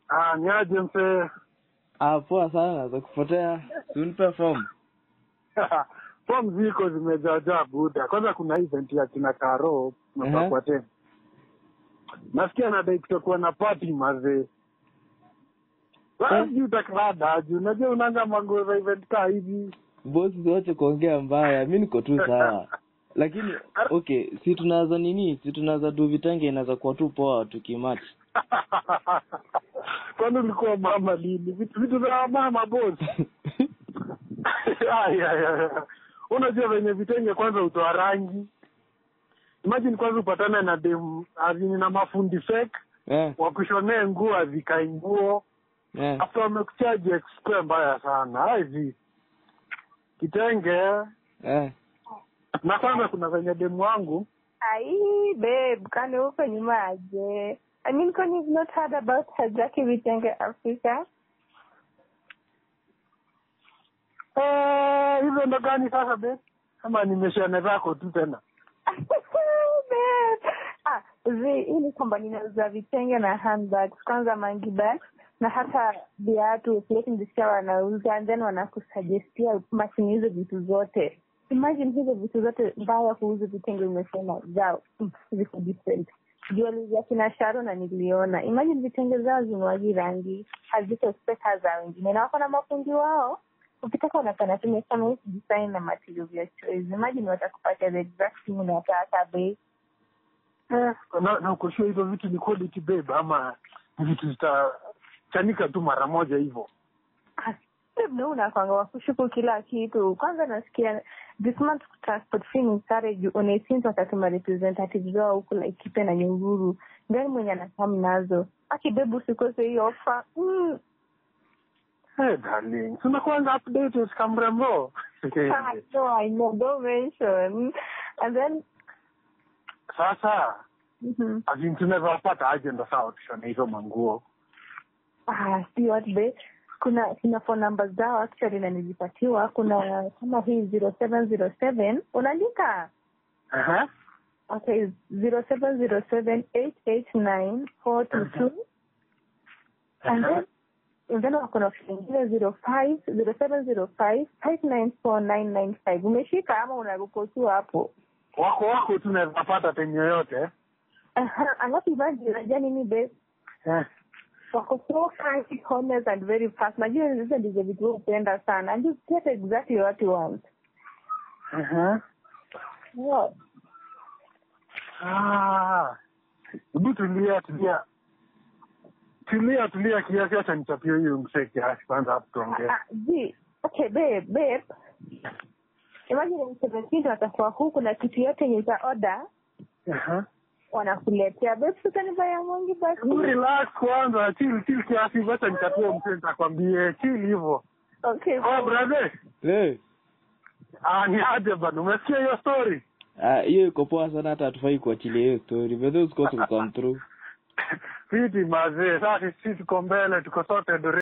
Ah, niaje msee? Ah, poa sana za kupotea. Unipe form. Form ziko zimejaajaa buda. Kwanza kuna event ya kina Karo Ehe. napakwa tena. Nasikia nadai kutakuwa na party mazee. Sasa Eh. sijui utakrada juu unajua unaanga mango za event kaa hivi. Bosi siwache kuongea mbaya. Mi niko tu sawa. Lakini okay, si tunaweza nini? Si tunaweza du vitenge inaweza kuwa tu poa tukimatch. Kwani ulikuwa mama lini? Vitu vitu za mama boss. Ay, ay, ay. Unajua venye vitenge kwanza utoa rangi. Imagine kwanza upatane na dem azini na mafundi fake eh, wakushonee nguo azikae nguo eh. after wamekuchaji expe mbaya sana hivi kitenge Eh. na kwanza kuna venye demu wangu Ai, babe, kwani uko nyuma aje? I mean, kwani you've not heard about Hajaki Vitenge Africa? eh, hivyo ndo gani sasa be ama nimeshane zako tu tena Babe. Ah, zi, hii ni kwamba ninauza vitenge na handbags, kwanza mangi bags na hata viatu fleti nilisikia wanauza and then wanakusuggestia machini hizo vitu zote imagine hizo vitu zote mbaya kuuza vitenge umesema zao mm, ziko different juu waliuzia kina sharo na niliona imagine vitenge zao zimewagi rangi haziko speka za wengine na wako na mafundi wao ukitaka unapenda tumesema hii design na material ya choice imagine watakupatia the exact thing unataka bei eh, na, na ukoshua hivyo vitu ni quality babe ama ni vitu zitachanika tu mara moja hivyo mna unakwanga wakushuku kila kitu kwanza nasikia this month transport fee ni sare juu unaisins watatuma representative wao huku laikipe na nyunguru ngani mwenye anakam nazo akibebu usikose hiyo ofa mm. hey, darling tunakuanga updated kamrembo I know, I know, don't mention. And then, sasa mhm. azin tunaweza pata aje ndo sawa tushone hizo manguo ah, see what be kuna kuna phone numbers zao actually na nilipatiwa kuna kama hii zero seven zero seven unaandika Aha. okay zero seven zero seven eight eight nine four two two and then and then wako na option ingine zero five zero seven zero five five nine four nine nine five umeshika ama unaruko tu hapo wako wako tunaweza pata time yoyote Aha, alafu imagine unajua nini babe eh. wako so kind, honest and very fast najua hizo ndizo vitu wewe hupenda sana and you get exactly what you want Aha. yeah. Ah. hebu tulia tulia tulia tulia kiasi acha nichapie huyu msee kiasi kwanza hapo tuongee Ah, zi okay babe babe imagine mseventeen watakuwa huku na kitu yote yenye za order Aha. wanakuletea babe sutanibaya mongi basi Hebu relax kwanza chill chill kiasi hivyo acha nichapie msee nitakwambie chill hivyo okay oh brother Eh. ah ni aje bana umesikia hiyo story Ah, hiyo iko poa sana hata hatufai kuachilia hiyo story. But those course will come through. fiti mazee sasa sisi tuko mbele tuko sote